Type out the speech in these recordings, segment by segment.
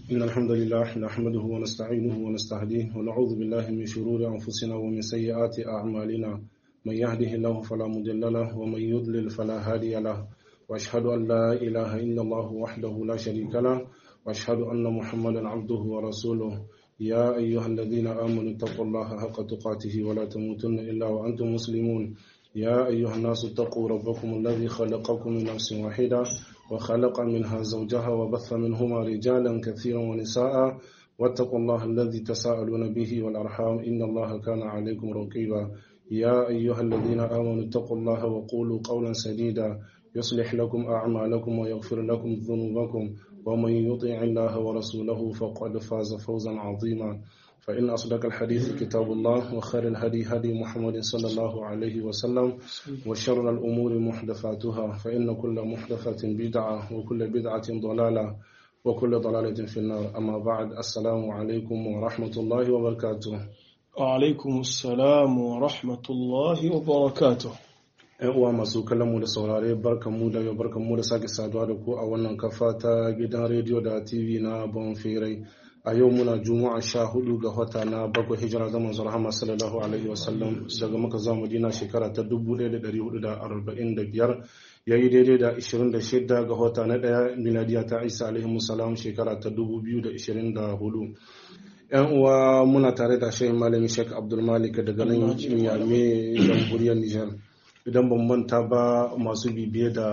إن الحمد لله نحمده ونستعينه ونستهديه ونعوذ بالله من شرور أنفسنا ومن سيئات أعمالنا من يهده الله فلا مضل له ومن يضلل فلا هادي له وأشهد أن لا إله إلا الله وحده لا شريك له وأشهد أن محمدا عبده ورسوله يا أيها الذين آمنوا اتقوا الله حق تقاته ولا تموتن إلا وأنتم مسلمون يا أيها الناس اتقوا ربكم الذي خلقكم من نفس واحدة وخلق منها زوجها وبث منهما رجالا كثيرا ونساء واتقوا الله الذي تساءلون به والأرحام إن الله كان عليكم رقيبا يا أيها الذين آمنوا اتقوا الله وقولوا قولا سديدا يصلح لكم أعمالكم ويغفر لكم ذنوبكم ومن يطع الله ورسوله فقد فاز فوزا عظيما فإن أصدق الحديث كتاب الله وخير الهدي هدي محمد صلى الله عليه وسلم وشر الأمور محدثاتها فإن كل محدثة بدعة وكل بدعة ضلالة وكل ضلالة في النار أما بعد السلام عليكم ورحمة الله وبركاته alaikum salamu wa rahmatullahi wa barakatuh ‘Yan uwa masu kallonmu da saurare barkanmu da yau barkanmu da sake saduwa da ku a wannan kafa ta gidan rediyo da TV na Bonfirai. A yau muna Juma'a sha hudu ga wata na bakwai hijira ga manzon Rahama sallallahu alaihi wasallam daga maka zuwa Madina shekara ta 1445 yayi daidai da 26 ga wata na daya miladiya ta Isa alaihi salam shekara ta 2024. yan uwa muna tare da shehin malami sheik abdulmalik daga nan yame jamhuriyar nijar idan ban manta ba masu bibiye da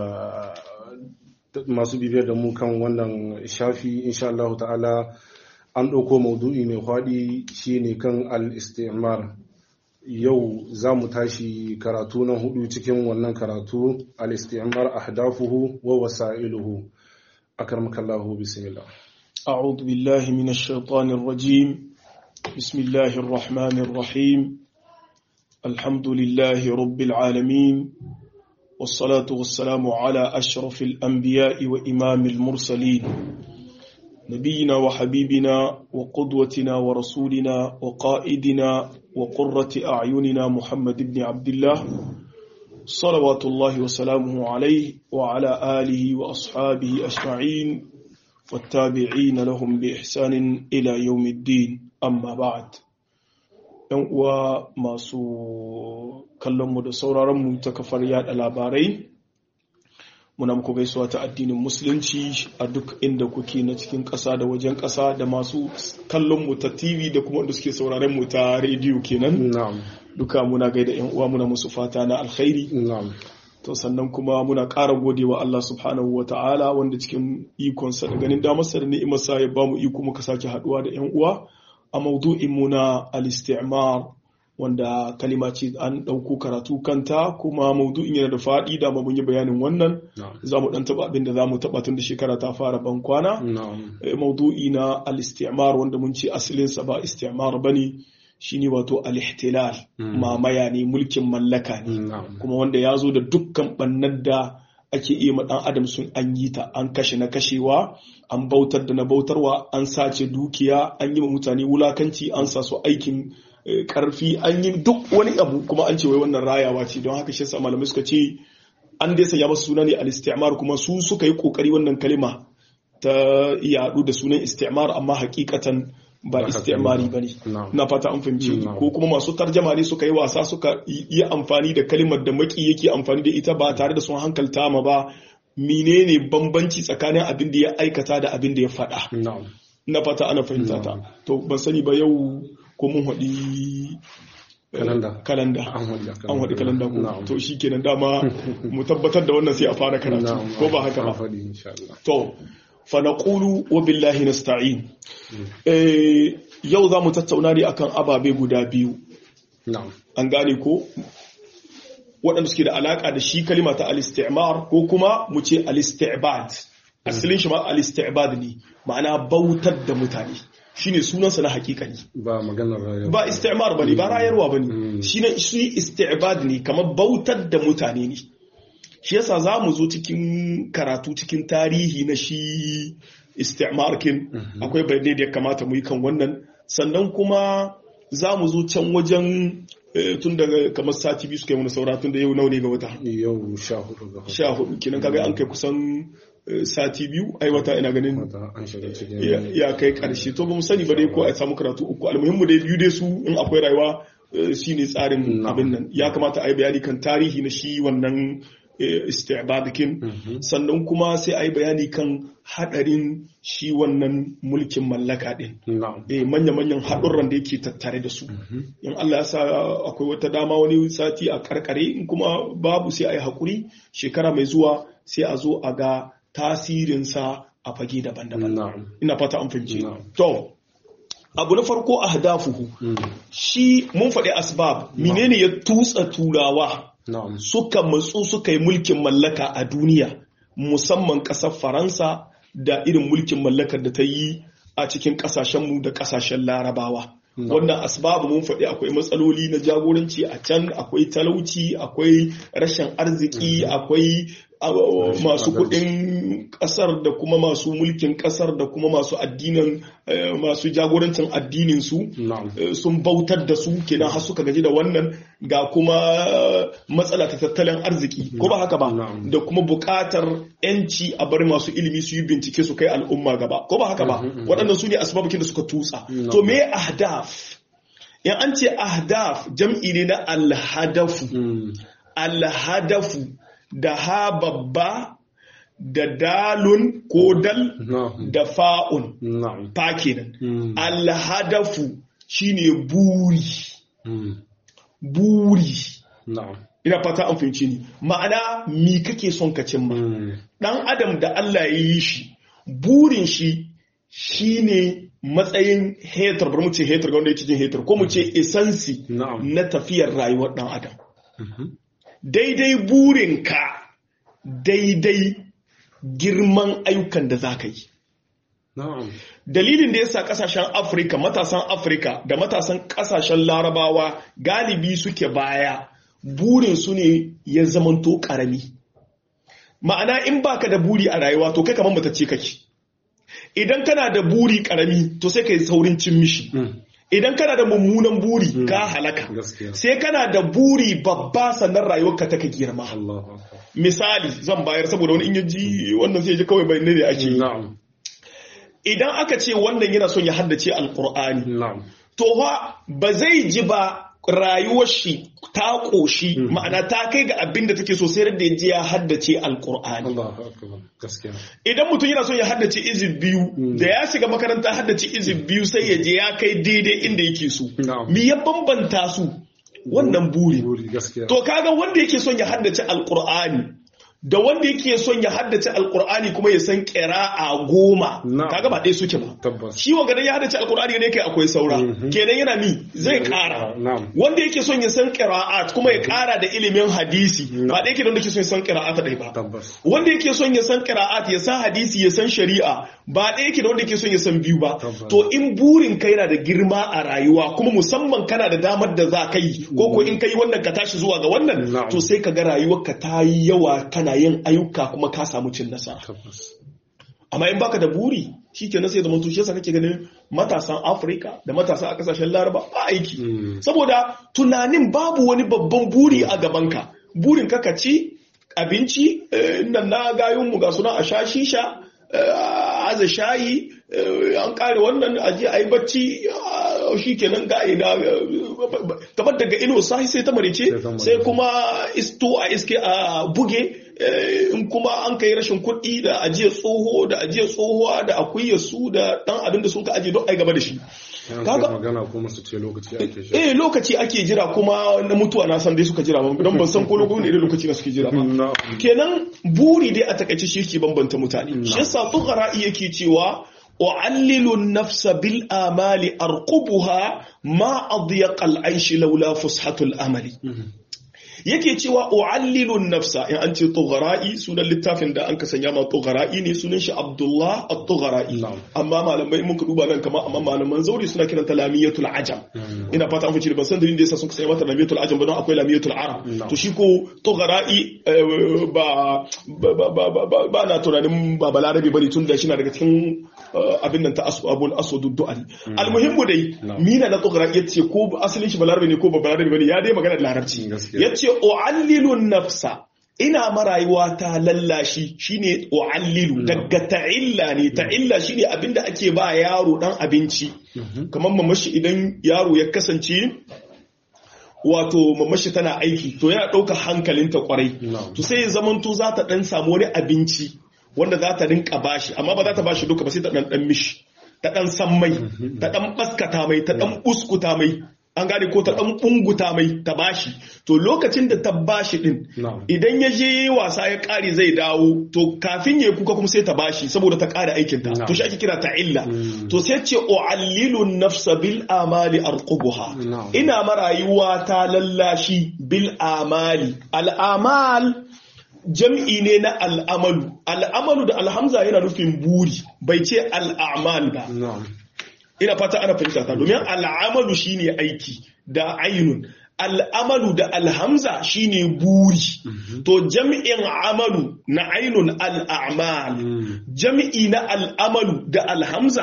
masu bibiye da mu kan wannan shafi insha Allah ta'ala an ɗauko maudu'i mai faɗi shine kan al-istimar yau za mu tashi karatu na hudu cikin wannan karatu al-istimar ahdafuhu wa wasa'iluhu akarmakallahu bismillah أعوذ بالله من الشيطان الرجيم بسم الله الرحمن الرحيم الحمد لله رب العالمين والصلاة والسلام على أشرف الأنبياء وإمام المرسلين نبينا وحبيبنا وقدوتنا ورسولنا وقائدنا وقرة أعيننا محمد بن عبد الله صلوات الله وسلامه عليه وعلى آله وأصحابه أجمعين والتابعين لهم بإحسان إلى يوم الدين أما بعد ‘yan uwa masu kallonmu da sauraronmu ta kafar yada labarai muna muku gaisuwa ta addinin musulunci a duk inda kuke na cikin ƙasa da wajen ƙasa da masu kallonmu ta tv da kuma wanda suke sauraronmu ta rediyo kenan duka muna gaida ‘yan uwa muna musu fata na alkhairi to sannan kuma muna ƙara godewa Allah subhanahu wa ta'ala wanda cikin ikonsa da ganin damarsa da ni'imarsa ya ba mu iko muka sake haɗuwa da ‘yan uwa a maudu'in mu na al-istimar wanda kalima ce an ɗauko karatu kanta kuma maudu'in yana da faɗi da mun yi bayanin wannan za mu ɗan taɓa abin da za mu taɓa tun da shekara ta fara ban kwana maudu'i na al-istimar wanda mun ce asalinsa ba istimar bane shine wato al-ihtilal mamaya ne mulkin mallaka ne kuma wanda ya zo da dukkan bannar da ake iya ma dan adam sun an yi ta an kashe na kashewa an bautar da na bautarwa an sace dukiya an yi ma mutane wulakanci an sa su aikin karfi an yi duk wani abu kuma an ce wai wannan rayawa ce don haka shi yasa malamai suka ce an dai sanya masa suna ne al-istimar kuma su suka yi kokari wannan kalima ta yaɗu da sunan istimar amma hakikatan ba istimari ba ne na fata an fahimci ko kuma masu tarjama ne suka yi wasa suka yi amfani da kalimar da maki yake amfani da ita ba tare da sun hankalta ma ba menene bambanci tsakanin abin da ya aikata da abin da ya faɗa na fata ana fahimta ta to ban sani ba yau ko mun haɗi kalanda an haɗi kalanda ko to shi kenan dama mu tabbatar da wannan sai a fara karatu ko ba haka ba to fanaqulu wa billahi nasta'in yau za mu tattauna ne akan ababe guda biyu an gane ko waɗanda suke da alaƙa da shi kalima ta al-istimar ko kuma mu ce al-istibad asalin shi ma al-istibad ne ma'ana bautar da mutane shine sunansa na hakikani ba maganar rayuwa ba istimar bane ba rayarwa bane shine shi istibad ne kamar bautar da mutane ne shi yasa za mu zo cikin karatu cikin tarihi na shi istimarkin akwai bayanai da ya kamata mu yi kan wannan sannan kuma za mu zo can wajen tun daga kamar sati biyu suka yi wani saura tun da yau nau ne ga wata yau sha hudu ga sha hudu kenan kaga an kai kusan sati biyu ai wata ina ganin an shiga cikin ya kai karshe to ba mu sani ba dai ko a samu karatu uku almuhimmu dai biyu dai su in akwai rayuwa shine tsarin abin nan ya kamata a yi bayani kan tarihi na shi wannan istibadakin sannan kuma sai a yi bayani kan hadarin shi wannan mulkin mallaka din manya-manyan haɗurran da yake tattare da su in Allah ya sa akwai wata dama wani sati a karkare in kuma babu sai a yi haƙuri shekara mai zuwa sai a zo a ga tasirinsa a fage daban-daban ina fata an fahimci to abu na farko a hadafuhu shi mun faɗi asbab menene ya tutsa turawa suka matsu suka yi mulkin mallaka a duniya musamman ƙasar faransa da irin mulkin mallakar da ta yi a cikin ƙasashenmu da ƙasashen larabawa wannan asbabu mun faɗi akwai matsaloli na jagoranci a can akwai talauci akwai rashin arziki akwai masu kuɗin ƙasar da kuma masu mulkin ƙasar da kuma masu addinin masu jagorancin addinin su sun bautar da su kenan har suka gaji da wannan ga kuma matsala ta tattalin arziki ko ba haka ba da kuma buƙatar yanci a bar masu ilimi su yi bincike su kai al'umma gaba ko ba haka ba waɗannan su ne asbabukin da suka tutsa to me ahdaf in an ce ahdaf jam'i ne na alhadafu alhadafu da ha babba da dalun ko dal da fa'un fa kenan alhadafu shine buri buri ina fata an fahimci ni ma'ana mi kake son ka cimma dan adam da Allah ya yi shi burin shi shine matsayin hetar bar mu ce hetar ga wanda yake jin hetar ko mu ce esansi na tafiyar rayuwar dan adam daidai burinka daidai girman ayyukan da za ka yi. Dalilin da ya sa kasashen Afirka, matasan Afirka da matasan kasashen larabawa galibi suke baya burin su ne ya zamanto karami. Ma'ana in baka da buri a rayuwa to kai kamar matacce kake. Idan kana da buri karami to sai ka yi saurin cin mishi. idan kana da mummunan buri ka halaka sai kana da buri babba sannan rayuwarka ta ka girma misali zan bayar saboda wani in ya ji wannan sai ya ji kawai bai ne ake yi idan aka ce wannan yana son ya haddace alkur'ani to ba zai ji ba rayuwar shi ta ƙoshi ma'ana ta kai ga abin da take so sai da ya je ya haddace alkur'ani idan mutum yana son ya haddace izib biyu da ya shiga makaranta haddace izib biyu sai ya je ya kai daidai inda yake so mi ya bambanta su wannan buri to kaga wanda yake son ya haddace alkur'ani da wanda yake son ya haddace alkur'ani kuma ya san a goma kaga ba ɗaya suke ba shi wanga dan ya haddace alkur'ani ne kai akwai saura kenan yana ni zai ƙara wanda yake son ya san qira'at kuma ya ƙara da ilimin hadisi ba ɗaya ke da wanda yake son ya san qira'at ɗaya ba wanda yake son ya san qira'at ya san hadisi ya san shari'a ba ɗaya ke da wanda yake son ya san biyu ba to in burin kai yana da girma a rayuwa kuma musamman kana da damar da za ka yi ko ko in kai wannan ka tashi zuwa ga wannan to sai ka ga rayuwarka ta yi yawa kana yin ayyuka kuma ka samu cin nasara amma in baka da buri shi ke sai zama tushe sa kake ganin matasan afirka da matasan a kasashen laraba ba aiki saboda tunanin babu wani babban buri a gabanka burin ka ci abinci nan na gayunmu ga suna a sha shisha aza shayi an kare wannan aje a yi bacci shi kenan ga ina kamar daga ino sai sai ta marice sai kuma isto a iske a buge in kuma an kai rashin kuɗi da ajiyar tsoho da ajiyar tsohuwa da akuyar su da ɗan abin da sun ka ajiye don ai gaba da shi kaga magana kuma su ce lokaci ake jira eh lokaci ake jira kuma na mutuwa na san dai suka jira ba don ban san ko lokaci ne lokaci na suke jira ba kenan buri dai a takaice shi ke bambanta mutane shi yasa tuqara'i yake cewa أعلل النفس بالآمال أرقبها ما أضيق العيش لولا فسحة الأمل yake cewa u'allilun nafsa in an ce tughara'i sunan littafin da an ka sanya ma tughara'i ne sunan shi Abdullah at-Tughara'i amma malamai mun ka duba nan kamar amma malaman zauri suna kiranta lamiyatul ajam ina fata an fice ban san dalilin da yasa sun sanya mata lamiyatul ajam ba don akwai lamiyatul arab to shi ko tughara'i ba ba na tunanin ba balarabe bane tun da shi na daga cikin abin nan ta abul aswadu du'ali almuhimmu dai mina na tughara'i yace ko asalin shi balarabe ne ko ba balarabe bane ya dai magana da larabci yace u'allilun nafsa ina marayuwa ta lallashi shine u'allilu daga ta'illa ne ta'illa shine abinda ake ba yaro dan abinci kamar mamashi idan yaro ya kasance wato mamashi tana aiki to yana ɗauka hankalinta kwarai to sai ya zamanto za ta ɗan samu wani abinci wanda za ta rinka bashi amma ba za ta bashi duka ba sai ta ɗan ɗan mishi ta ɗan san mai ta ɗan baskata mai ta ɗan uskuta mai an gane ko ta ɗan ɓunguta mai ta bashi to lokacin da ta bashi ɗin idan ya je wasa ya ƙare zai dawo to kafin ya kuka kuma sai ta bashi saboda ta ƙara aikinta to shi ake kira ta illa to sai ce u'allilu nafsa bil amali arqubuha ina marayuwa ta lallashi bil amali al amal jam'i ne na al'amalu al'amalu da alhamza yana nufin buri bai ce al'amal ba ina fata ana fahimta ta domin al'amalu shine aiki da ainun al'amalu da alhamza shine buri to jami'in amalu na ainun al'amal jami'i na al'amalu da alhamza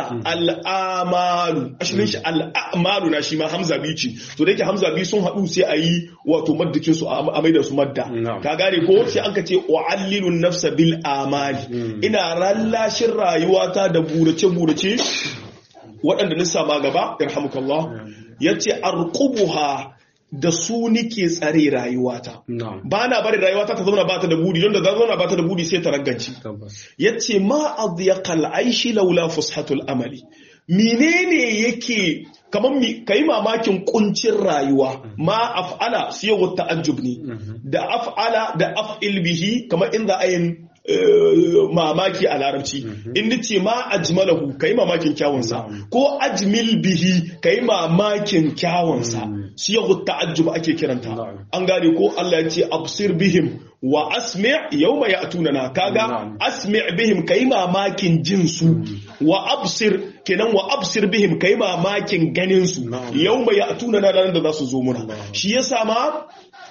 al'amalu ashirin shi al'amalu na shi ma hamza biyu ce to da yake hamza biyu sun haɗu sai a yi wato maddakin su a maida su madda ka gane ko sai an ka ce wa'allilun nafsa bil amali ina rallashin rayuwata da burace-burace waɗanda nisa ma gaba irhamukallah ya ce arqubuha da su nike tsare rayuwata ba na bari rayuwata ta zauna ba ta da buri don da za zauna ba ta da buri sai ta ragganci ya ce ma adiyakal aishi laula fushatul amali menene yake kamar ka yi mamakin kuncin rayuwa ma af'ala siyawa ta'ajjub ne da af'ala da af'il bihi kamar in za a yin mamaki a larabci in ce ma ajmalahu kai mamakin kyawunsa ko ajmil bihi kai mamakin kyawunsa siyahu ta'ajjub ake kiranta an gane ko Allah ya ce absir bihim wa asmi' yawma ya'tunana kaga asmi' bihim kai mamakin jin su wa absir kenan wa absir bihim kai mamakin ganin su yawma ya'tunana nan da za su zo muna shi yasa ma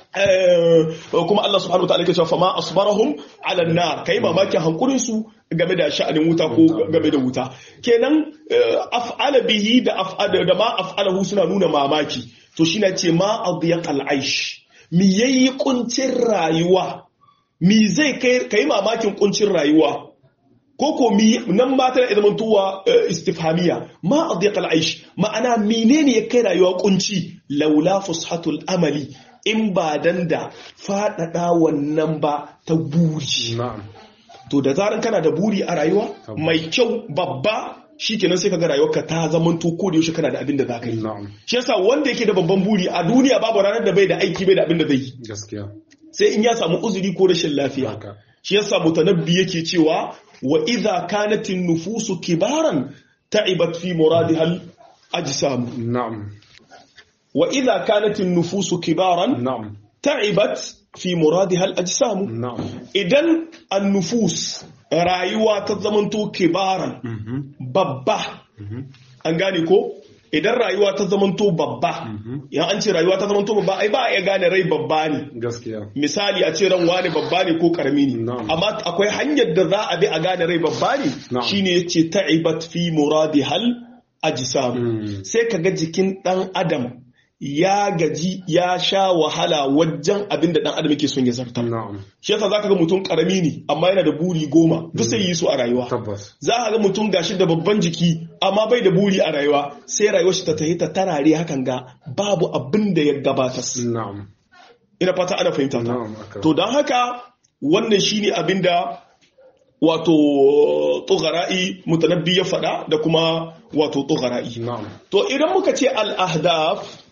kuma Allah subhanahu wataala yake cewa fa ma asbarahum ala nar kai mamakin hankurin su game da sha'anin wuta ko game da wuta kenan af'ala bihi da af'ala da ma af'alahu suna nuna mamaki to shi na ce ma adiyaqal aish mi yayi kuncin rayuwa mi zai kai kai mamakin kuncin rayuwa ko ko mi nan ma tana idan tuwa istifhamiya ma adiyaqal aish ma'ana menene ya kai rayuwa kunci laula fushatul amali in ba dan da faɗaɗa wannan ba ta buri. To da zaran kana da buri a rayuwa mai kyau babba shi kenan sai kaga rayuwarka ta zamanto ko da yaushe kana da abin da za ka yi. Shi yasa wanda yake da babban buri a duniya babu ranar da bai da aiki bai da abin da zai yi. Gaskiya. Sai in ya samu uzuri ko rashin lafiya. Shi yasa mutanabbi yake cewa wa idza kanatin nufusu kibaran ta'ibat fi muradihal ajsam. Na'am. وإذا كانت النفوس كبارا نعم تعبت في مرادها الأجسام نعم إذن النفوس رايوة تزمنتو كبارا ببا أنغاني كو idan rayuwa ta zamanto babba ya an ce rayuwa ta zamanto babba ai ba ya gane rai babba ne gaskiya misali a ce ran wani babba ne ko karami ne amma akwai hanyar da za a bi a gane rai babba ne shine yace ta'ibat fi muradihal ajsam sai kaga jikin dan adam ya gaji ya sha wahala wajen abin da dan adam yake son ya zartar shi yasa zaka ga mutum karami ne amma yana da buri goma duk sai yi su a rayuwa tabbas za ka ga mutum gashi da babban jiki amma bai da buri a rayuwa sai rayuwar shi ta tahi ta tarare hakan ga babu abin da ya gabatar na'am ina fata ana fahimta ta na'am to don haka wannan shine abin da wato tsoghara'i mutanabbi ya faɗa da kuma wato tsoghara'i na'am to idan muka ce al-ahdaf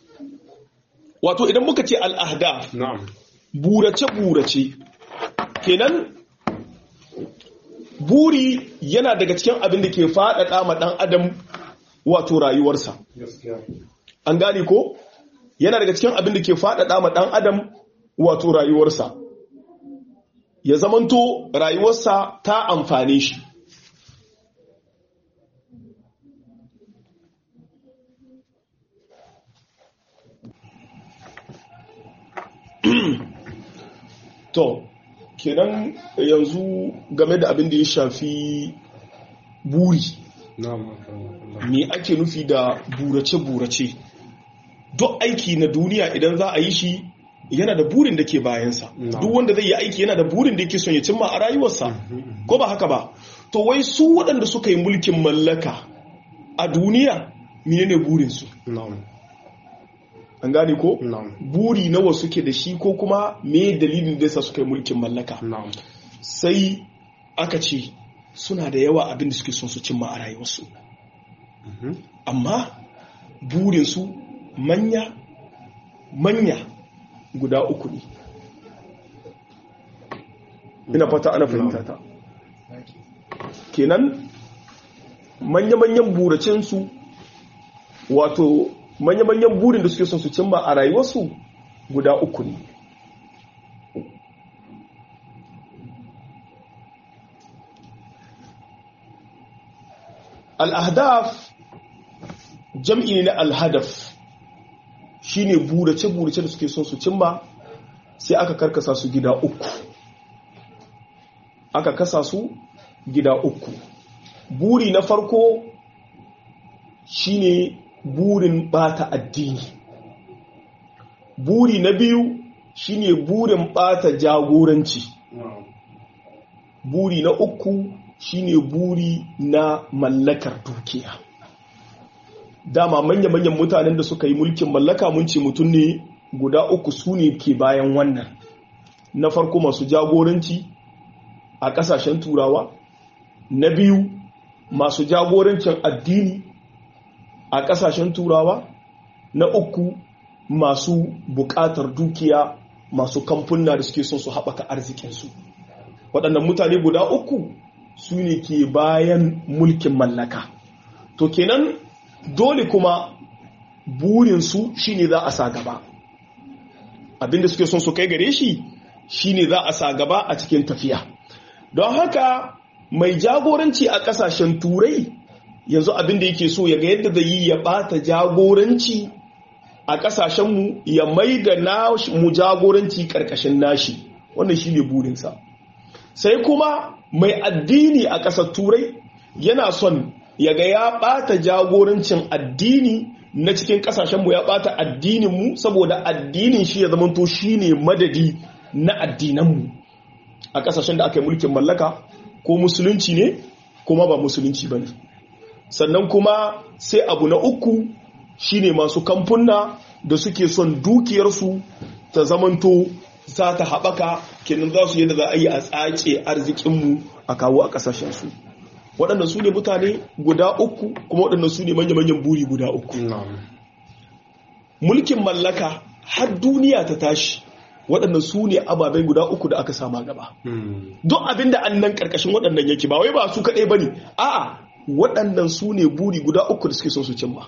wato idan muka ce al-ahdaf na'am burace-burace kenan buri yana daga cikin abin da ke faɗaɗa ma ɗan adam wato rayuwarsa gaskiya an gane ko yana daga cikin abin da ke faɗaɗa ma ɗan adam wato rayuwarsa ya zamanto rayuwarsa ta amfane shi to kenan yanzu game da abin da ya shafi buri na'am me ake nufi da burace-burace duk aiki na duniya idan za a yi shi yana da burin da ke bayansa duk wanda zai yi aiki yana da burin da yake son ya cimma a rayuwarsa ko ba haka ba to wai su waɗanda suka yi mulkin mallaka a duniya menene burinsu an gane ko buri nawa suke da shi ko kuma me dalilin da yasa suka yi mulkin mallaka sai aka ce suna da yawa abin da suke son su cimma a rayuwarsu amma burinsu manya manya guda uku ne ina fata ana fahimta ta kenan manya-manyan buracensu wato manya-manyan burin da suke son su cimma a rayuwarsu guda uku ne al'adaf jam'i ne na alhadaf shi ne burace-burace da suke son su cimma sai aka karkasa su gida uku aka kasa su gida uku buri na farko shine burin bata addini buri na biyu shine burin bata jagoranci buri na uku shine buri na mallakar dukiya dama manya-manyan mutanen da suka yi mulkin mallaka mun ce mutum ne guda uku su ne ke bayan wannan na farko masu jagoranci a kasashen turawa na biyu masu jagorancin addini a kasashen turawa na uku masu bukatar dukiya masu kamfuna da suke son su haɓaka arzikinsu waɗannan mutane guda uku su ne ke bayan mulkin mallaka to kenan dole kuma burinsu shine za a sa gaba abinda suke son su kai gare shi shine za a sa gaba a cikin tafiya don haka mai jagoranci a kasashen turai yanzu abinda yake so ya ga yadda zai yi ya bata jagoranci a kasashenmu ya mai da mu jagoranci karkashin nashi wannan shine burinsa sai kuma mai addini a ƙasar turai yana son ya ga ya ɓata jagorancin addini na cikin ƙasashenmu ya ɓata addininmu saboda addinin shi ya zamanto shi ne madadi na addinanmu a ƙasashen da aka yi mulkin mallaka ko musulunci ne kuma ba musulunci ba ne sannan kuma sai abu na uku shine masu kamfuna da suke son dukiyarsu ta zamanto za ta haɓaka kenan za su yadda za a yi a tsace arzikinmu a kawo a ƙasashensu waɗanda su ne mutane guda uku kuma waɗanda su ne manya-manyan buri guda uku mulkin mallaka har duniya ta tashi waɗanda su ne ababen guda uku da aka sama gaba duk abin da an nan ƙarƙashin waɗannan yake ba wai ba su kaɗai ba ne a'a waɗannan su ne buri guda uku da suke so su cimma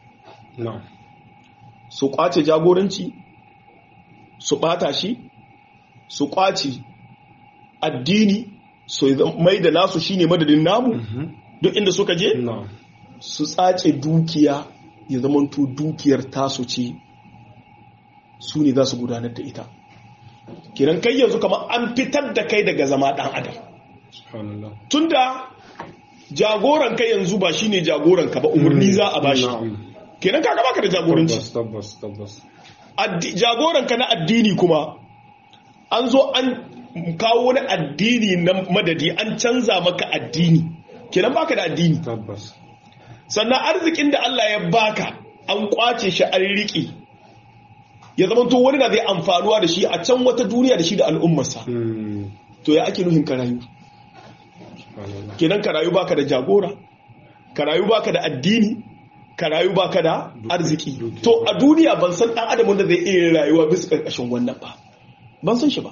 su ƙwace jagoranci su ɓata shi su ƙwace addini su mai da nasu shine madadin namu duk inda suka je su tsace dukiya ya zamanto dukiyar tasu ce su ne za su gudanar da ita kiran kai yanzu kamar an fitar da kai daga zama ɗan adam tunda jagoran kai yanzu ba shine jagoran ka ba umarni za a bashi kenan ka baka da jagoranci jagoran ka na addini kuma an zo an kawo wani addini na madadi an canza maka addini kenan baka da addini sannan arzikin da Allah ya baka an kwace shi an riƙe ya zama to wani na zai amfanuwa da shi a can wata duniya da shi da al'ummarsa to ya ake nuhin karayu kenan karayu baka da jagora karayu baka da addini karayu baka da arziki to a duniya ban san dan adam wanda zai iya rayuwa bisa karkashin wannan ba ban san shi ba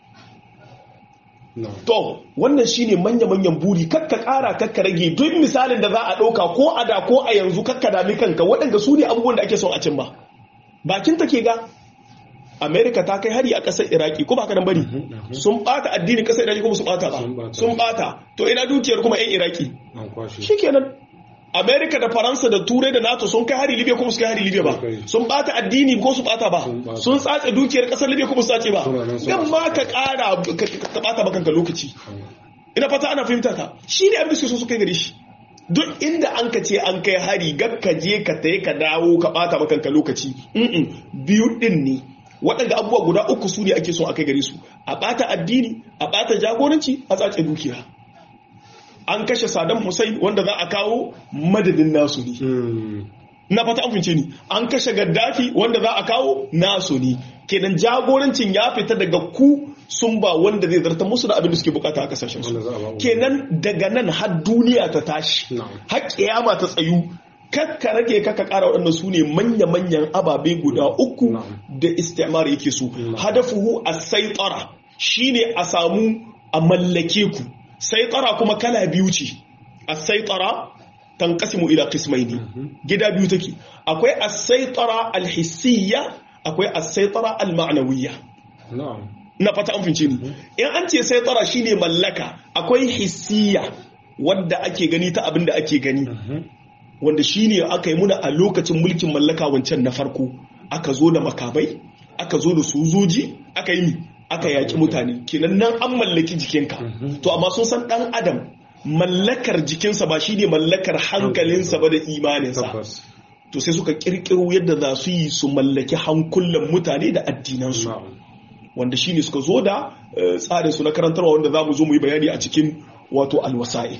To, wannan shine manya-manyan buri kakka ƙara kakka rage duk misalin da za a ɗauka ko a da ko a yanzu kakka dami kanka waɗanda su ne abubuwan da ake son a cimma. Bakin take ga, Amerika ta kai hari a ƙasar Iraki ko ba ka bari sun ɓata addinin ƙasar Iraki kuma su ɓata ba. Sun ɓata. To ina dukiyar kuma 'yan Iraki. Shi kenan. Amerika da Faransa da Turai da NATO sun kai hari Libya kuma su kai hari Libya ba. Sun bata addini ko su bata ba. Sun tsace dukiyar kasar Libya kuma su tsace ba. Dan ma ka kara ka bata ba kanka lokaci. Ina fata ana fahimta ta. Shi ne abin da suke so su kai gare shi. Duk inda an ka ce an kai hari gab ka je ka tayi ka dawo ka bata ba kanka lokaci. Biyu din ne. waɗanda abubuwa guda uku su ne ake son a kai gare su a ɓata addini a ɓata jagoranci a tsace dukiya an kashe Saddam Hussein wanda za a kawo madadin nasu ne na fata an fince ni an kashe Gaddafi wanda za a kawo nasu ne kenan jagorancin ya fita daga ku sun ba wanda zai zarta musu da abin da suke bukata a kasashen su kenan daga nan har duniya ta tashi har kiyama ta tsayu kakka rage kakka kara waɗannan su ne manya-manyan ababe guda uku da istimar yake so hadafuhu a saitara shine a samu a mallake ku saitara kuma kala biyu ce a saitara tanqasimu ila qismaini gida biyu take akwai as-saitara al-hissiyya akwai as-saitara al-ma'nawiyya na fata an fince ni in an ce saitara shine mallaka akwai hissiyya wanda ake gani ta abin da ake gani wanda shine aka yi muna a lokacin mulkin mallaka wancan na farko aka zo da makamai aka zo da sojoji aka yi aka yaki mutane kenan nan an mallaki jikinka to amma sun san dan adam mallakar jikinsa ba shine mallakar hankalinsa ba da imaninsa to sai suka kirkiro yadda za su yi su mallaki hankulan mutane da addinansu wanda shine suka zo da tsarin su na karantarwa wanda za mu zo mu yi bayani a cikin wato alwasa'i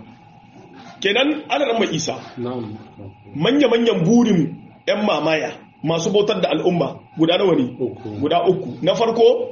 kenan alaran mai isa manya-manyan burin 'yan mamaya masu bautar da al'umma guda nawa ne guda uku na farko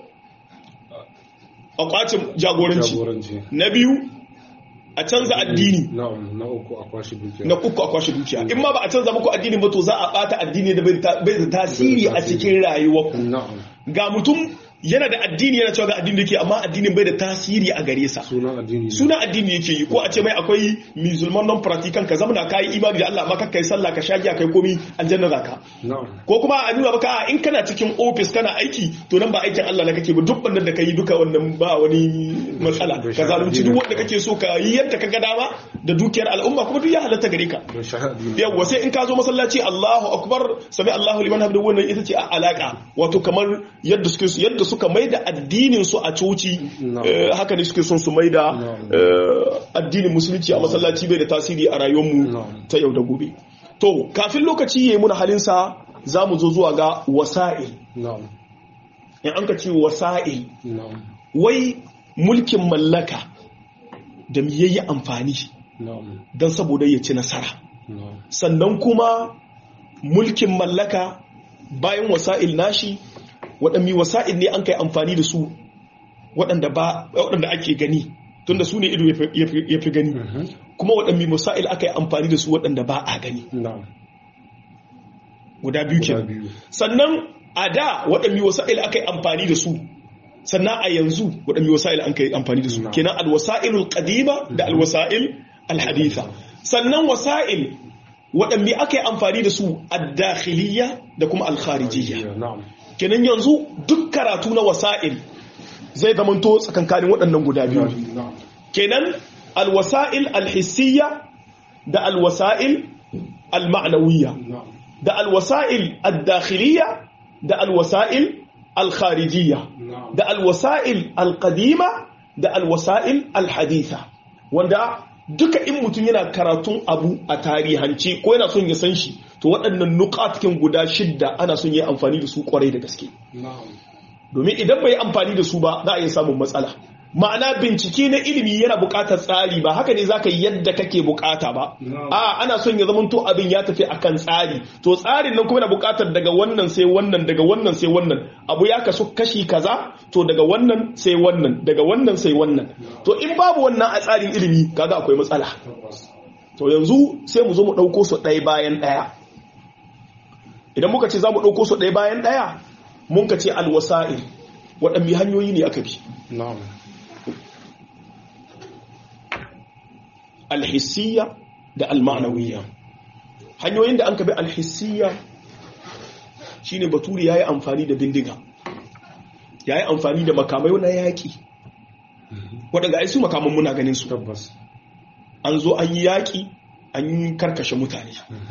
a kwacin jagoranci na biyu a canza addini na uku a kwashe dukiya na uku a kwashe dukiya in ma ba a canza muku addini ba to za a bata addini da bai da tasiri a cikin rayuwarku ga mutum yana da addini yana cewa ga addini yake amma addinin bai da tasiri a gare sa sunan addini sunan addini yake yi ko a ce mai akwai musulman non practican ka zamana kai imani da Allah amma kai sallah ka shagiya kai komi aljanna zaka ko kuma a nuna maka in kana cikin office kana aiki to nan ba aikin Allah ne kake ba duk wannan da kai duka wannan ba wani matsala ka zalunci duk wanda kake so ka yi yadda ka ga dama da dukiyar al'umma kuma duk ya halatta gare ka yawa sai in ka zo masallaci Allahu akbar sami Allahu liman hamdu wannan ita ce a alaka wato kamar yadda suke yadda suka mai da addinin su a coci haka ne suke son su mai da addinin musulunci a masallaci bai da tasiri a rayuwarmu ta yau da gobe to kafin lokaci ya yi muna halinsa za mu zo zuwa ga wasa'il in an ka ce wasa'il wai mulkin mallaka da mu yayi amfani don saboda ya ci nasara sannan kuma mulkin mallaka bayan wasa'il nashi waɗanne wasa'il ne an kai amfani da su waɗanda ake gani tunda su ne ido ya fi gani kuma waɗanne wasa'il aka yi amfani da su waɗanda ba a gani guda biyu ke sannan a da waɗanne wasa'il aka yi amfani da su sannan a yanzu waɗanne wasa'il an kai amfani da su kenan alwasa'ilul qadima da alwasa'il alhaditha sannan wasa'il waɗanne aka yi amfani da su ad-dakhiliyya da kuma al-kharijiyya kenan yanzu duk karatu na wasa'il zai zamanto tsakankanin waɗannan guda biyu kenan alwasa'il alhissiyya da alwasa'il alma'nawiyya da alwasa'il addakhiliyya da alwasa'il alkharijiyya da alwasa'il alqadima da alwasa'il alhaditha wanda duka in mutum yana karatun abu a tarihance ko yana son ya san shi to waɗannan nukatkin guda shidda ana son yi amfani da su kwarai da gaske domin idan bai amfani da su ba za a iya samun matsala ma'ana bincike na ilimi yana buƙatar tsari ba haka ne za ka yi yadda kake buƙata ba a ana son ya zama to abin ya tafi akan tsari to tsarin nan kuma yana buƙatar daga wannan sai wannan daga wannan sai wannan abu ya kasu kashi kaza to daga wannan sai wannan daga wannan sai wannan to in babu wannan a tsarin ilimi kaga akwai matsala to yanzu sai mu zo mu ɗauko su ɗaya bayan ɗaya idan muka ce za mu ɗauko su ɗaya bayan ɗaya mun ka ce alwasa'il waɗanne hanyoyi ne aka bi alhissiya da almanawiya hanyoyin da an ka bi alhissiya shine baturi ya yi amfani da bindiga ya yi amfani da makamai na yaƙi waɗanda ai su makaman muna ganin su tabbas an zo an yi yaƙi an yi karkashe mutane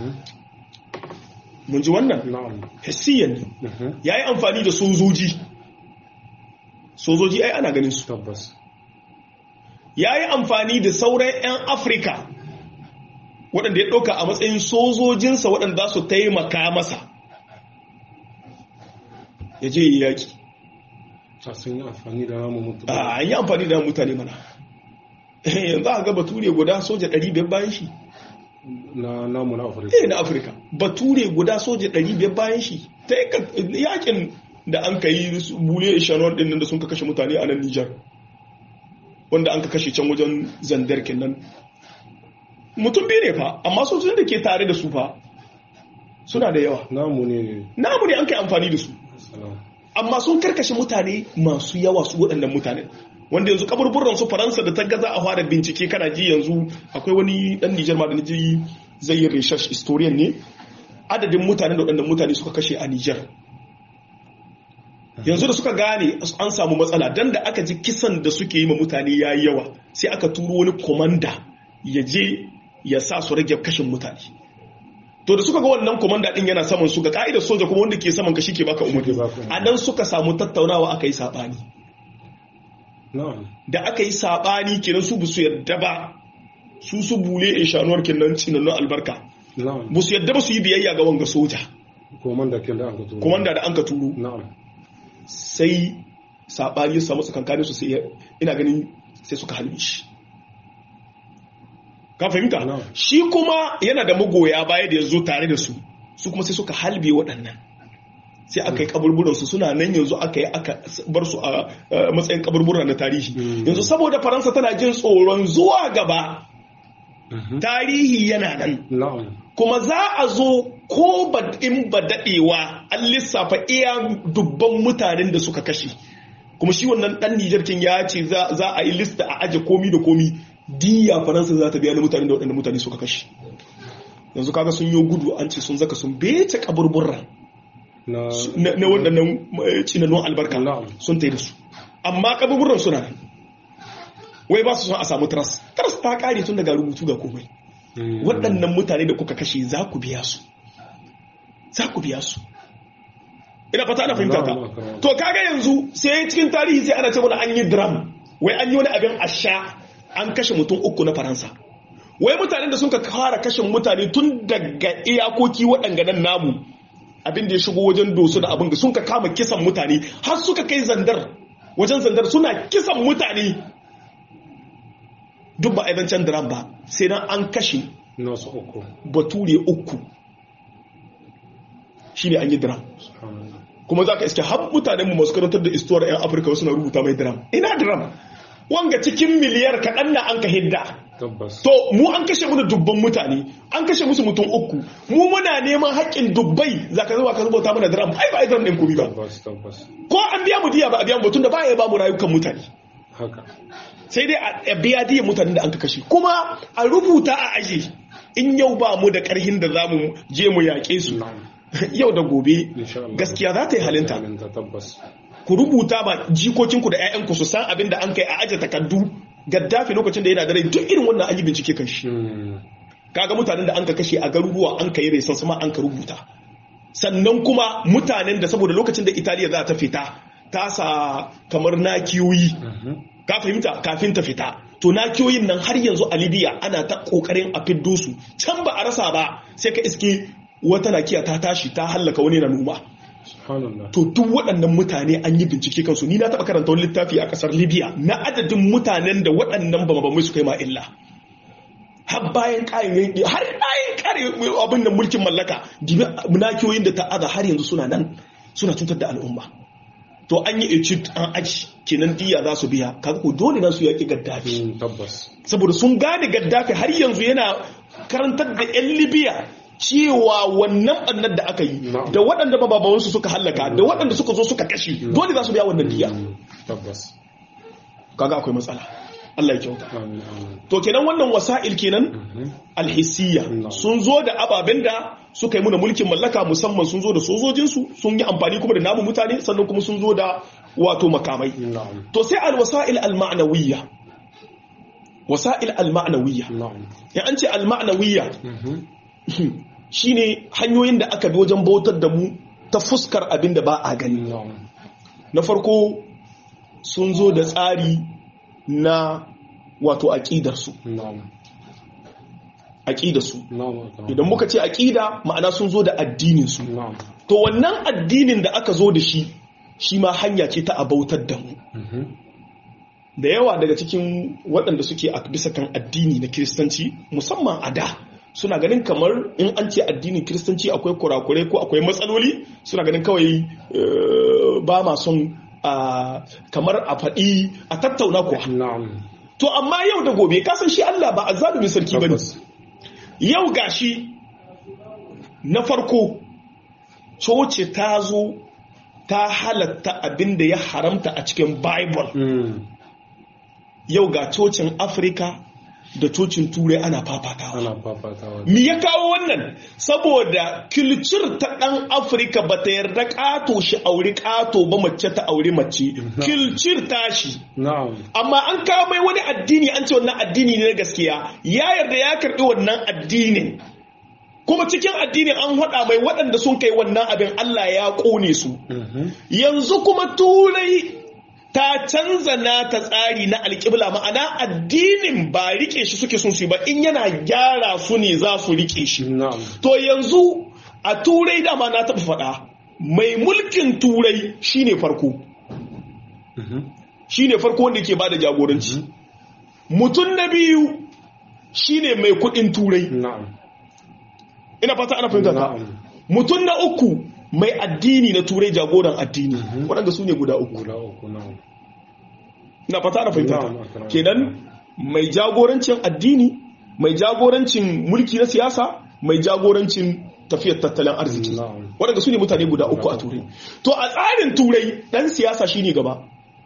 mun ji wannan na'am hissiyan ne ya yi amfani da sojoji sojoji ai ana ganin su tabbas ya yi amfani da sauran 'yan afirka waɗanda ya ɗauka a matsayin sojojinsa waɗanda za su taimaka masa ya je yi yaƙi a sun yi amfani da namu mutum a an yi amfani da mutane mana yanzu a ga bature guda soja 500 bayan shi na namu na afirka eh na afirka bature guda soja 500 bayan shi ta yakin da an ka yi bule shanon din nan da sun ka kashe mutane a nan nijar wanda an ka kashe can wajen zandar kenan mutum biyu ne fa amma sojojin da ke tare da su fa suna da yawa namu ne namu ne an kai amfani da su salam amma sun karkashe mutane masu yawa su waɗannan mutane wanda yanzu kaburburan su faransa da ta gaza a fara bincike kana ji yanzu akwai wani dan nijar ma da ji zai yi research historian ne adadin mutane da waɗannan mutane suka kashe a nijar yanzu da suka gane an samu matsala dan da aka ji kisan da suke yi ma mutane ya yi yawa sai aka turo wani komanda ya je ya sa su rage kashin mutane to da suka ga wannan komanda din yana saman su ga ka'idar soja kuma wanda ke saman ka shike baka umarni Shike baka umarni. a nan suka samu tattaunawa aka yi sabani na'am da aka yi sabani kenan su bu su yadda ba su su bule in shanuwar kenan cinannun albarka na'am bu su yadda ba su yi biyayya ga wanga soja komanda kin da aka turo komanda da an ka turo na'am sai sabani ya samu tsakankanin su sai ya- ina ganin sai suka halbe shi ka fahimta Na'am. shi kuma yana da magoya baya da ya zo tare da su su kuma sai suka halbe waɗannan sai aka yi kaburburansu suna nan yanzu aka yi aka bar su a a matsayin kaburbura na tarihi Mm. yanzu saboda faransa tana jin tsoron zuwa gaba Mhm. tarihi yana nan na'am kuma za a zo ko ba in ba daɗewa an lissafa iya dubban mutanen da suka kashe kuma shi wannan ɗan Nijar kin ya ce za za a yi lista a aje komi da komi diya faransa za ta biya na mutanen da waɗanda mutane suka kashe yanzu kaga sun yi gudu an ce sun zaka sun bece kaburburra na na na waɗannan eh, cinanun albarka Na'am. sun tai da su amma kaburburran suna nan wai ba su son a samu tras tras ta kare tun daga rubutu ga komai Mm. waɗannan mutane da kuka kashe za ku biya su za ku biya su ina fata ana fahimta ta Na'am, na'am. to kaga yanzu sai cikin tarihi sai ana ce mana an yi dram wai an yi wani abin asha an kashe mutum uku na faransa wai mutanen da sun ka fara kashe mutane tun daga iyakoki waɗanga namu abin da ya shigo wajen dosu da abin da sun ka kama kisan mutane har suka kai zandar wajen zandar suna kisan mutane duk ba a can dram ba sai nan an kashe nasu uku bature uku shine an yi dram subhanallah kuma za ka iske har mutanenmu masu karantar da istuwar 'yan afirka suna rubuta mai dram ina dram wanga cikin miliyar kaɗan na an ka hidda tabbas to mu an kashe mu da dubban mutane an kashe musu mutum uku mu muna neman haƙƙin dubbai za ka zuwa ka rubuta mana dram ai ba ai dram ɗin komi ba tabbas tabbas ko an biya mu diya ba a biya mu ba tunda ba ya ba mu rayukan mutane haka sai dai a biya diyan mutanen da an ka kashe kuma a rubuta a aji in yau ba mu da ƙarhin da za mu je mu yaƙe su na'am yau da gobe insha Allah gaskiya za ta yi halinta halinta tabbas ku rubuta ba jikokinku da 'ya'yanku su san abin da an kai a aje takardu gaddafi lokacin da yana da rai duk irin wannan an yi bincike kan shi Mm. kaga mutanen da an ka kashe a garuruwa an ka yi resan sama an ka rubuta sannan kuma mutanen da saboda lokacin da italiya za ta fita ta sa kamar nakiyoyi Mhm. ka fahimta kafin ta fita to nakiyoyin nan har yanzu a libya ana ta kokarin a fiddo su can ba a rasa ba sai ka iske wata nakiya ta tashi ta hallaka wani na noma subhanallah to duk waɗannan mutane an yi bincike kansu ni na taɓa karanta wani littafi a ƙasar libya na adadin mutanen da waɗannan bamabamai suka yi ma illa har bayan ƙayin har bayan kare abin da mulkin mallaka dibi munakiyoyin da ta'aza har yanzu suna nan suna cutar da al'umma to an yi etude an aji kenan diya za su biya kaga ko dole na su yaƙi gaddafi Mm, tabbas saboda sun gane gaddafi har yanzu yana karantar da 'yan libya cewa wannan ɓannar da aka yi Na'am. da waɗanda babawansu suka hallaka da waɗanda suka zo suka kashe dole za su biya wannan diya Mm, tabbas kaga akwai matsala Allah ya kyauta amin amin to kenan wannan wasa'il kenan Mhm. alhissiyya Na'am. sun zo da ababen da suka yi muna mulkin mallaka musamman sun zo da sojojinsu sun yi amfani kuma da namu mutane sannan kuma sun zo da wato makamai na'am to sai alwasa'il alma'nawiyya wasa'il alma'nawiyya na'am ya an ce alma'nawiyya Mhm. shine hanyoyin da aka bi wajen bautar da mu ta fuskar abin da ba a gani na'am na farko sun zo da tsari na wato aƙidarsu na'am aƙidarsu na'am idan muka ce aƙida ma'ana sun zo da addininsu na'am to wannan addinin da aka zo da shi shi ma hanya ce ta abautar da mu da yawa daga cikin waɗanda suke a bisa kan addini na kiristanci musamman a da suna ganin kamar in an ce addinin kiristanci akwai kurakurai ko akwai matsaloli suna ganin kawai ba ma son kamar a faɗi a tattauna kuwa to amma yau da gobe kasan shi Allah ba a zalumin sarki ba ne yau gashi na farko coci ta zo ta halatta abin da ya haramta a cikin bible yau ga cocin afirka da cocin turai ana fafatawa ana fafatawa mi ya kawo wannan saboda kilcir ta ɗan afirka ba ta yarda ƙato shi auri ƙato ba mace ta auri mace kilcir tashi na'am amma an kawo mai wani addini an ce wannan addini ne na gaskiya ya yarda ya karɓi wannan addinin kuma cikin addinin an haɗa mai waɗanda sun kai wannan abin Allah ya ƙone su yanzu kuma turai ta canza na ta tsari na alƙibla ma'ana addinin ba rike shi suke sun su ba in yana gyara su ne za su rike shi na'am to yanzu a turai dama na taɓa faɗa mai mulkin turai shine farko shine farko wanda ke bada jagoranci mutum na biyu shine mai kuɗin turai na'am ina fata ana fahimta ta na'am mutum na uku mai addini na turai jagoran addini waɗanda su ne guda uku guda uku na'am ina fata ana fahimta Na'am, ta akram. kenan mai jagorancin addini mai jagorancin mulki na siyasa mai jagorancin tafiyar tattalin arziki Na'am. waɗanda su ne mutane guda uku a turai to a tsarin turai ɗan siyasa shine gaba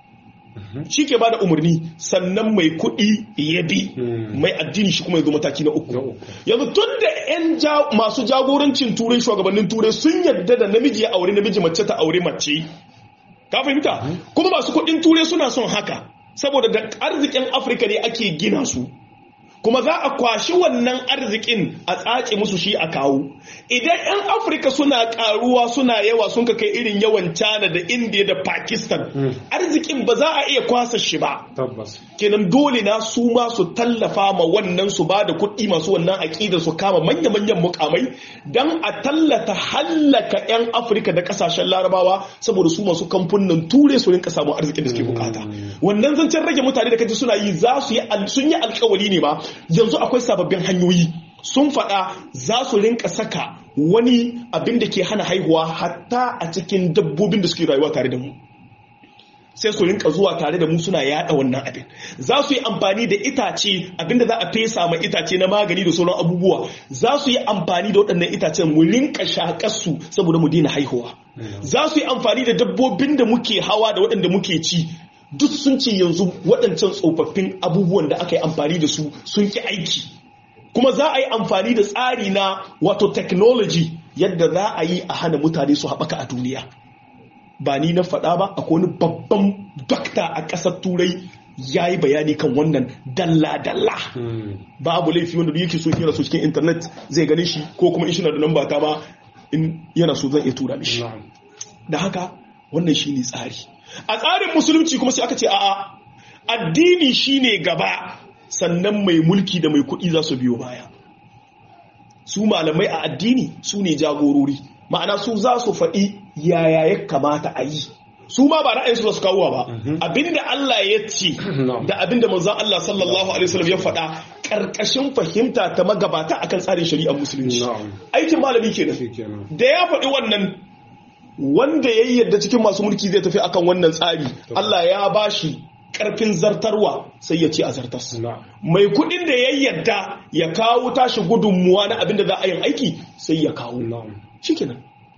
shi ke bada umarni sannan mai kuɗi ya bi Hmm. mai addini shi kuma ya zo mataki na uku na uku yanzu tun da 'yan ja- masu jagorancin turai shugabannin turai sun yadda da namiji ya aure namiji mace ta aure mace ka fahimta kuma masu kudin turai suna son haka saboda da arzikin afirka ne ake gina su kuma za a kwashi wannan arzikin a tsace musu shi a kawo idan 'yan afirka suna karuwa suna yawa sun ka kai irin yawan china da india da pakistan arzikin ba za a iya kwasa shi ba tabbas kenan dole na su ma su tallafa ma wannan su ba da kuɗi masu wannan aƙida su kama manya-manyan mukamai don a tallata hallaka 'yan afirka da ƙasashen larabawa saboda su masu kamfunan ture su rinka samun arzikin da suke bukata wannan zancen rage mutane da kaji suna yi za su yi al- sun yi alkawali ne ba yanzu akwai sababbin hanyoyi sun faɗa za su rinka saka wani abin da ke hana haihuwa hatta a cikin dabbobin da suke rayuwa tare da mu sai su rinka zuwa tare da mu suna yada wannan abin za su yi amfani da itace abinda za a fesa ma itace na magani da sauran abubuwa za su yi amfani da waɗannan itacen mu rinka shakar su saboda mu daina haihuwa za su yi amfani da dabbobin da muke hawa da waɗanda muke ci duk sun ce yanzu waɗancan tsofaffin abubuwan da aka yi amfani da su sun ki aiki kuma za a yi amfani da tsari na wato technology yadda za a yi a hana mutane su haɓaka a duniya ba ni na faɗa ba akwai wani babban dokta a ƙasar turai ya yi bayani kan wannan dalla-dalla babu laifi wanda duk yake so yana so cikin intanet zai gane shi ko kuma in shi na da namba ta ba in yana so zan iya tura mishi na'am da haka wannan shi ne tsari a tsarin musulunci kuma sai aka ce a'a addini shine gaba sannan mai mulki da mai kuɗi za su biyo baya su malamai a addini su ne jagorori ma'ana su za su faɗi yaya ya kamata a yi su ma ba ra'ayinsu za su kawo ba abinda Allah ya ce Na'am. da abinda manzon Allah sallallahu alaihi wasallam ya faɗa ƙarƙashin fahimta ta magabata akan tsarin shari'ar musulunci Na'am. aikin malami kenan shikenan da ya faɗi wannan wanda ya yi yadda cikin masu mulki zai tafi akan wannan tsari Allah ya ba shi ƙarfin zartarwa sai ya ce a zartas na'am mai kuɗin da ya yadda ya kawo tashi gudunmuwa na abin da za a yin aiki sai ya kawo na'am shi kenan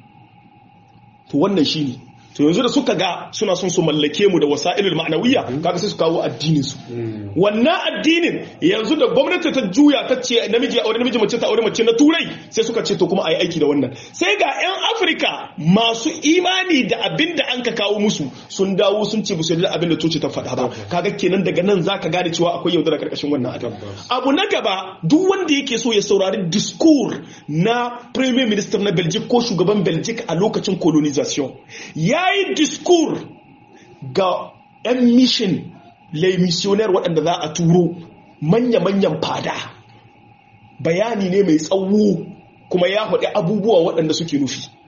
to wannan shi ne to yanzu da suka ga suna son su mallake mu da wasa'ilul ma'anawiyya kaga sai su kawo addinin su Mm. wannan addinin yanzu da gwamnati ta juya ta ce namiji a wani namiji mace ta aure mace na turai sai suka ce to kuma a yi aiki da wannan sai ga 'yan afirka masu imani da abin da an ka kawo musu sun dawo sun ce musu da abin da coci ta faɗa ba kaga kenan daga nan za ka gane cewa akwai yaudara karkashin wannan abin Tabbas. abu na gaba duk wanda yake so ya saurari discours na premier minister na belgique ko shugaban belgique a lokacin colonisation ya yi discours ga 'yan mission les missionnaires waɗanda za a turo manya-manyan fada bayani ne mai tsawo kuma ya faɗi abubuwa waɗanda suke nufi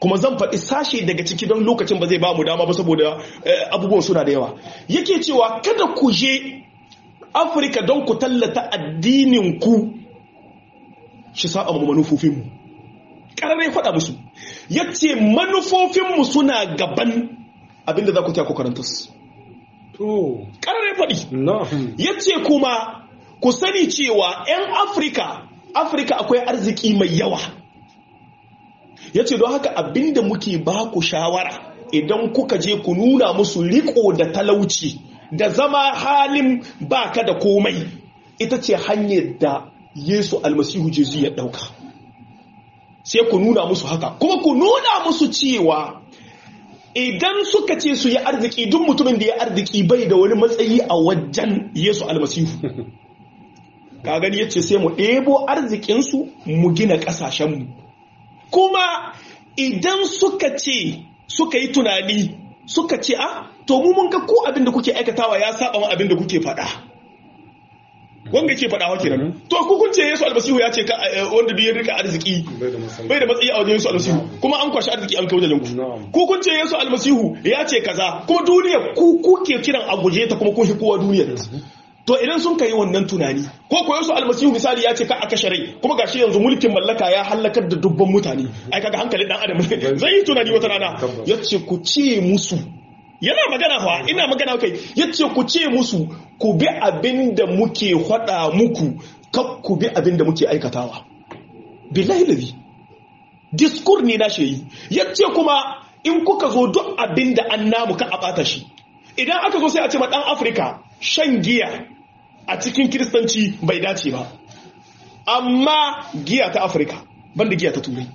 kuma zan faɗi sashe daga ciki don lokacin ba zai ba mu dama ba saboda abubuwan suna da yawa yake cewa kada ku je afirka don ku tallata addinin ku shi sa'a mu manufofinmu ƙararrai faɗa musu ya ce manufofinmu suna gaban abinda za ku ta ku karanta su ƙararrai faɗi ya ce kuma ku sani cewa 'yan afirka afirka akwai arziki mai yawa ya ce don haka abinda muke ba ku shawara idan kuka je ku nuna musu riko da talauci da zama halin baka da komai ita ce hanyar da yesu almasihu jesu ya ɗauka sai ku nuna musu haka kuma ku nuna musu cewa idan suka ce su yi arziki duk mutumin da ya arziki bai da wani matsayi a wajen yesu almasihu ka gani yace sai mu ɗebo arzikinsu mu gina ƙasashenmu kuma idan suka ce suka yi tunani suka ce a to mu mun ga ko abin da kuke aikatawa ya saba wa abin da kuke faɗa wanda ke faɗa wake nan to ku kun ce Yesu almasihu ya ce wanda duk ya rika arziki bai da matsayi a wajen Yesu almasihu kuma an kwashi arziki an kai wajen ku ku kun ce Yesu almasihu ya ce kaza kuma duniya ku kuke kiran a guje ta kuma kun shi kowa duniyar to idan sun kai wannan tunani ko ko Yesu almasihu misali ya ce ka aka sharai kuma gashi yanzu mulkin mallaka ya halakar da dubban mutane ai kaga hankalin dan adam zai yi tunani wata rana yace ku ce musu yana magana fa ina magana kai yace ku ce musu ku bi abin da muke faɗa muku kab ku bi abin da muke aikatawa billahi lazi diskur ne na shi yace kuma in kuka zo duk abin da an namu ka a bata shi idan aka zo sai a ce ma dan afirka shan giya a cikin kiristanci bai dace ba amma giya ta afirka banda giya ta turai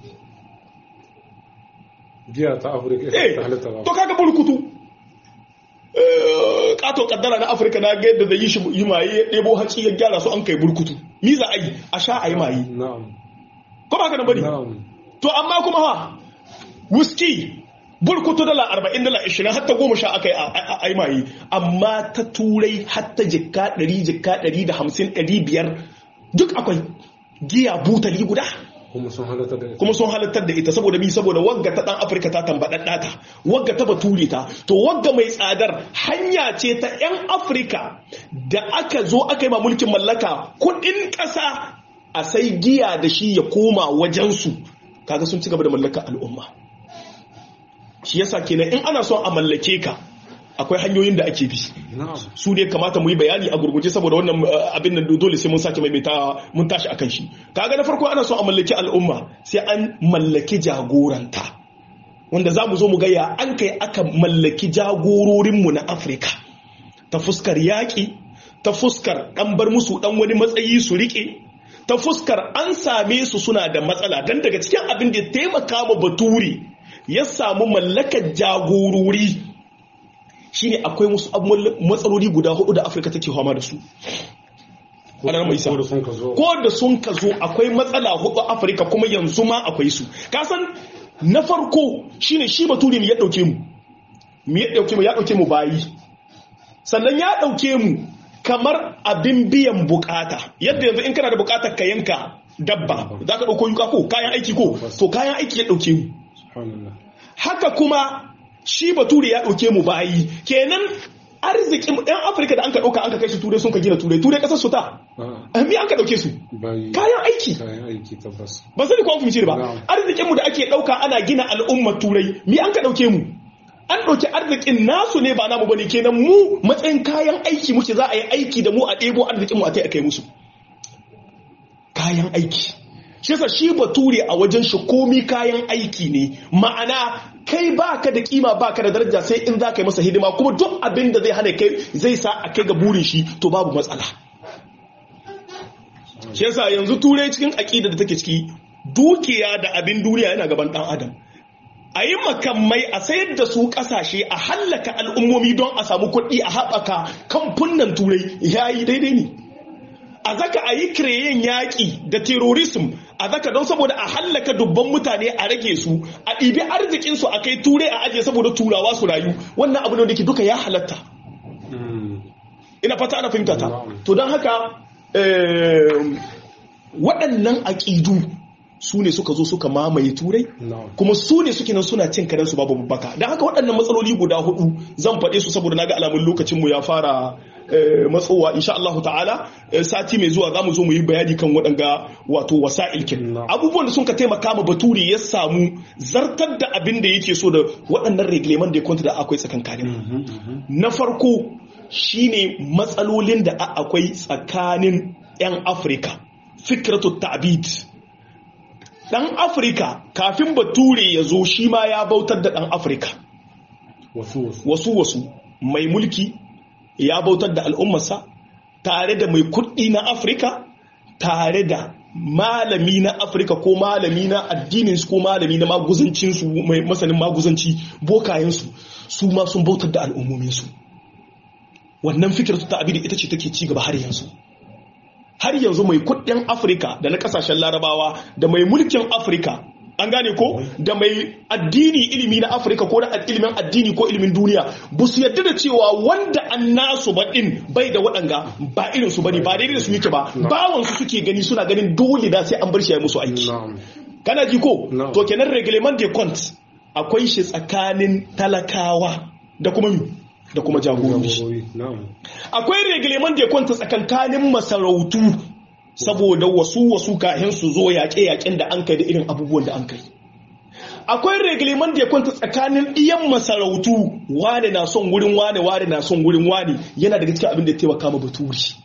giya ta afirka eh to kaga burkutu kato kaddara na afirka na ga yadda da yi shi yi maye ya ɗebo haci ya gyara su an kai burkutu ni za a yi a sha a yi maye ko ba ka nan bane to amma kuma ha whisky burkutu dala arba'in dala ishirin hatta goma sha aka yi a yi maye amma ta turai hatta jikka ɗari jikka ɗari da hamsin ɗari biyar duk akwai giya butali guda kuma sun halittar da ita kuma sun halittar da ita saboda mi saboda wagga ta dan afirka ta tambaɗaɗɗa ta wagga ta bature ta to wagga mai tsadar hanya ce ta 'yan afirka da aka zo aka yi ma mulkin mallaka kuɗin ƙasa a sai giya da shi ya koma wajensu kaga sun ci gaba da mallakar al'umma shi yasa kenan in ana son a mallake ka akwai hanyoyin da ake bi su ne kamata mu yi bayani a gurguje saboda wannan abin nan dole sai mun sake maimaita mun tashi akan shi kaga na farko ana son a mallaki al'umma sai an mallaki jagoranta wanda za mu zo mu gaya an kai aka mallaki jagororinmu na afirka ta fuskar yaƙi ta fuskar ɗan bar musu ɗan wani matsayi su riƙe ta fuskar an same su suna da matsala don daga cikin abin da ya taimaka ma bature ya samu mallakar jagorori shine akwai wasu matsaloli guda hudu da afirka take fama da su ana mai sa ko da sun ka zo akwai matsala hudu afirka kuma yanzu ma akwai su kasan na farko shine shi bature ya dauke mu mu ya dauke mu ya dauke mu bayi sannan ya dauke mu kamar abin biyan bukata yadda yanzu in kana da bukatar ka yanka dabba za ka dauko yuka ko kayan aiki ko to kayan aiki ya dauke mu haka kuma shi bature ya ɗauke mu bayi kenan arzikin ɗan afirka da an ka ɗauka an ka kai su turai sun ka gina turai turai ƙasar su ta mi an ka ɗauke su kayan aiki ba sani ko an fahimci ba arzikinmu da ake ɗauka ana gina al'ummar turai mi an ka ɗauke mu an ɗauki arzikin nasu ne ba namu bane kenan mu matsayin kayan aiki muke za a yi aiki da mu a ɗebo arzikinmu a kai a kai musu kayan aiki shi yasa shi bature a wajen shi komi kayan aiki ne ma'ana kai baka da kima baka da daraja sai in za ka yi masa hidima kuma duk abin da zai hana kai zai sa a kai ga burin shi to babu matsala shi yasa yanzu turai cikin aƙida da take ciki dukiya da abin duniya yana gaban ɗan adam a yi makamai a sayar da su ƙasashe a hallaka al'ummomi don a samu kuɗi a haɓaka kamfunan turai ya yi daidai ne a zaka a yi kireyen yaƙi da terorism a zaka don saboda a hallaka dubban mutane a rage su a ɗibi arzikinsu a kai turai a ajiye saboda turawa su rayu wannan abu ne da ke duka ya halatta ina fata ana fahimta ta to don haka waɗannan aƙidu su ne suka zo suka mamaye turai kuma su ne suke nan suna cin karensu babu babbaka don haka waɗannan matsaloli guda hudu zan faɗe su saboda naga alamun lokacinmu ya fara matsowa insha Allah ta'ala sati mai zuwa zamu zo mu yi bayani kan waɗanga wato wasa'il kin abubuwan da sun ka taimaka ma bature ya samu zartar da abin da yake so da waɗannan regleman da ya kwanta da akwai tsakankanin na farko shine matsalolin da akwai tsakanin 'yan afirka fikratu ta'bid dan afirka kafin bature ya zo shi ma ya bautar da dan afirka wasu wasu mai mulki ya bautar da al'ummarsa tare da mai kuɗi na afirka tare da malami na afirka ko malami na addininsu ko malami na maguzancinsu mai masanin maguzanci bokayensu su ma sun bautar da al'ummominsu wannan fikir ta abin ita ce take ci gaba har yanzu har yanzu mai kudin afirka da na kasashen larabawa da mai mulkin afirka an gane ko da mai addini ilimi na afirka ko na ilimin addini ko ilimin duniya ba su yadda da cewa wanda an nasu baɗin bai da waɗanga ba irin su bane ba daidai da su yake ba bawan su suke gani suna ganin dole da sai an bar shi ya musu aiki kana ji ko to kenan reglement de compte akwai shi tsakanin talakawa da kuma da kuma jagorori akwai reglement da kwanta tsakankanin masarautu saboda wasu wasu kahin su zo yaƙe-yaƙen da an kai da irin abubuwan da an kai akwai reglement da kwanta tsakanin iyan masarautu wane na son wurin wane wane na son wurin wane yana daga cikin abin da ya taimaka ma baturi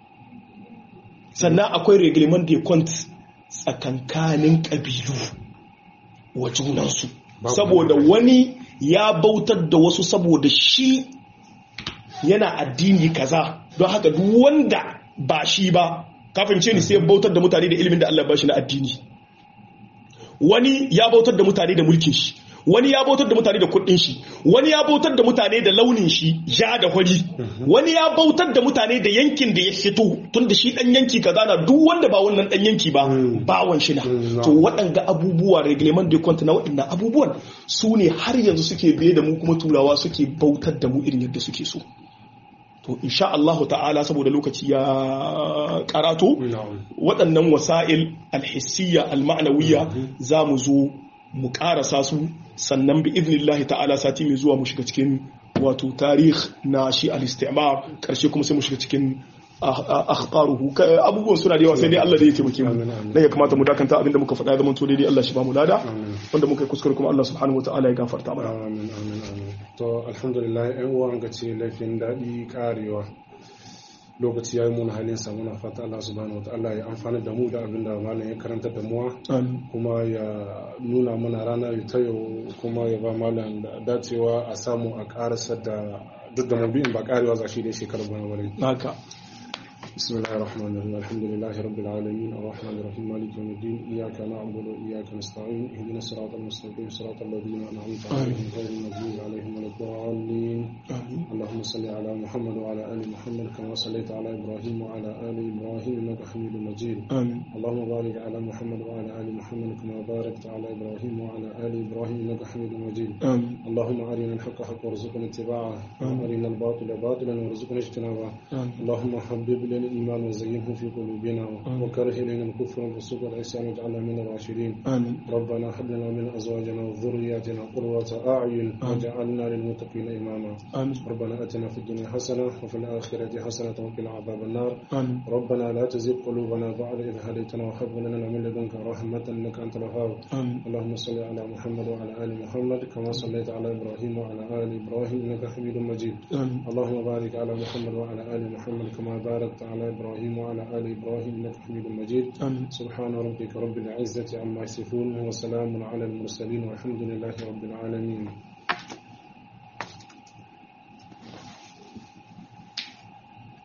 sannan akwai reglement da kwanta tsakankanin ƙabilu wa junansu saboda wani ya bautar da wasu saboda shi yana addini kaza don haka duk wanda ba shi ba kafin ce ni sai bautar da mutane da ilimin da Allah ba shi na addini wani ya bautar da mutane da mulkin shi wani ya bautar da mutane da kudin shi wani ya bautar da mutane da launin shi ja da hori wani ya bautar da mutane da yankin da ya fito tun da shi dan yanki kaza na duk wanda ba wannan dan yanki ba bawan shi na to waɗanga abubuwa reglement de compte na waɗannan abubuwan su ne har yanzu suke biye da mu kuma turawa suke bautar da mu irin yadda suke so to insha Allah ta'ala saboda lokaci ya karato waɗannan wasa'il alhissiyya alma'nawiyya za mu zo mu karasa su sannan bi idnillahi ta'ala sati mai zuwa mu shiga cikin wato tarih na shi al-istimar karshe kuma sai mu shiga cikin akhtaruhu abubuwan suna da yawa sai dai Allah da ya taimake mu dan ya kamata mu dakanta abinda muka faɗa zaman to daidai Allah shi ba mu lada wanda muka yi kuskure kuma Allah subhanahu wataala ya gafarta mana amin amin amin to alhamdulillah ɗan uwan ga ce laifin daɗi karewa lokaci ya yi mun halin sa muna fata Allah subhanahu wataala ya amfana da mu da abin da malam ya karanta da muwa kuma ya nuna mana rana ta yau kuma ya ba malam dacewa a samu a karasa da duk da mabi'in ba karewa za shi da shekarar bana wani haka بسم الله الرحمن الرحيم الحمد لله رب العالمين الرحمن الرحيم مالك يوم الدين إياك نعبد وإياك نستعين اهدنا الصراط المستقيم صراط الذين أنعمت عليهم غير المغضوب عليهم ولا الضالين اللهم صل على محمد وعلى آل محمد كما صليت على إبراهيم وعلى آل إبراهيم إنك حميد مجيد آمين اللهم بارك على محمد وعلى آل محمد كما باركت على إبراهيم وعلى آل إبراهيم إنك حميد مجيد آمين اللهم أرنا الحق حقا وارزقنا اتباعه وأرنا الباطل باطلا وارزقنا اجتنابه آمين اللهم حبب لنا الإيمان وزينه في قلوبنا وكره إلينا الكفر والفسوق والعصيان واجعلنا من الراشدين آمين ربنا هب لنا من أزواجنا وذرياتنا قرة أعين واجعلنا للمتقين إماما آمين ربنا آتنا في الدنيا حسنة وفي الآخرة حسنة وقنا عذاب النار آمين ربنا لا تزغ قلوبنا بعد إذ هديتنا وهب لنا من لدنك رحمة إنك أنت الوهاب آمين اللهم صل على محمد وعلى آل محمد كما صليت على إبراهيم وعلى آل إبراهيم إنك حميد مجيد آمين اللهم بارك على محمد وعلى آل محمد كما باركت على إبراهيم وعلى آل إبراهيم إنك حميد مجيد آمين سبحان ربك رب العزة عما يصفون وسلام على المرسلين والحمد لله رب العالمين